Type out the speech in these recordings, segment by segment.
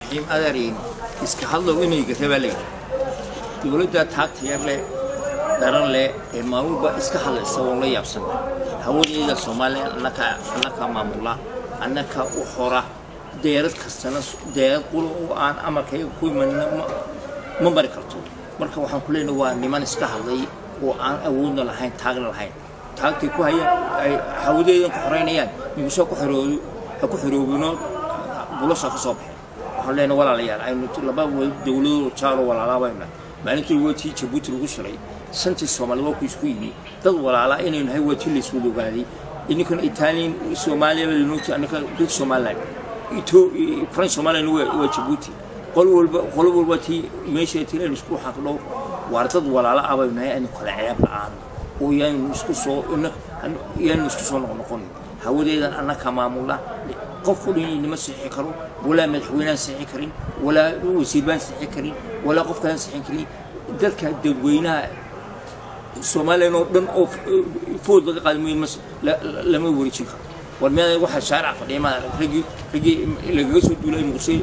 raxiim adeeriin iska hadlow inayga rabaa layidhi dowladda taagta yar leh daran leh ee maalmuba iska hadlaysa oo la yaabsan hawadeeda soomaaliya annakaa annakaa maamula annakaa u hora deerad kastana deerad qula oo aan amarkayga ku imanina ma mari karto marka waxaan ku leenahay waa niman iska hadlay oo aan awoodna lahayn taagna lahayn taagtay ku hayaan ay hawadeedan ku xoreynayaan migusoo ku xoroobi ha ku xoroobino bulasha ka soo baxay waxaan leenahay walaalayaal aynu laba dowladoo jaalo walaalaabayna maalintii waa tii jabuuti lagu shiray shantii soomaali waa ku isku yimi dad walaalaa inaynu nahay waa tii layswada ogaaday ininkan italian soomaaliya lanoti annaka dad somaliland ito french somaliland waa jabuuti qol walba qolo walba tii meesha tilaynu isku xaqdho waar dad walaala ah baynu nahay aynu kala ceeb la-aan oo yaanu isku soo yaanu isku soo noqnoqon hawadeedan annaka maamula qof u dhin inima sixi karo walaa madaxweynaan sixi karin walaa wasiir baan sixi karin walaa qof kalaan sixin karin dadka dadweynaha soomaaliyan oo dhan oo food laga qaadi mooye lama wareejin karo war meeda waxaa shaarica fadhiya ma raggii raggii lagaga soo duulay muqdisho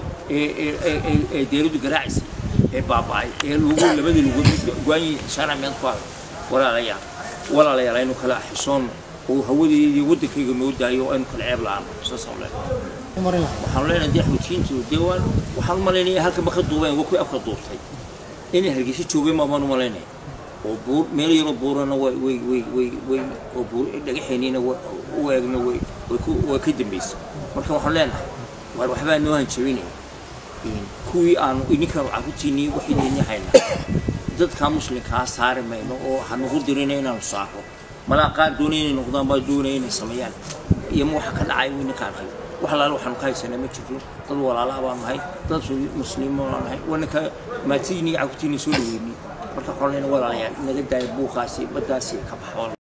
ee deeradu garaacaysay ee baaba'ay ee lagu labadii lagu go'aanyi shaarica meed ku haday walaalayaal walaalayaal aynu kala xishoon oo hawadeedii waddankayga noo daayo aynu kala ceeb la'aan saasaan leenahay waxaan leenahay dee xuutiyiintu dee waan waxaan u malaynaya halka ma ka duubeen waa kuwii afka duubtay inay hargeysa joogeen baan u malaynaya oo buur meel yaroo buurana way way way way way oo buur dhagaxeeniina u eegna way way ku way ka dambaysay marka waxaan leenahay waar waxbaa noo hanjabinaya kuwii aanu idinkan carruurtiinii waxayni haynaa dadka muslimkaa saari mayno oo hanugu dirina inaanu saaro malaa qaar doonaya inay noqdaan baa doonaya inay sameeyaan iyo ma waxa ka dhacay wayna ka arkay wax alaala waxaanu ka haysanaa ma jirto dad walaalaha baan nahay dad muslimo baan nahay wana ka maatidiini carruurtiini soo dhaweynay marka waxaan leenahay walaalayaal naga daaya buuqaasi baddaasi ka baxo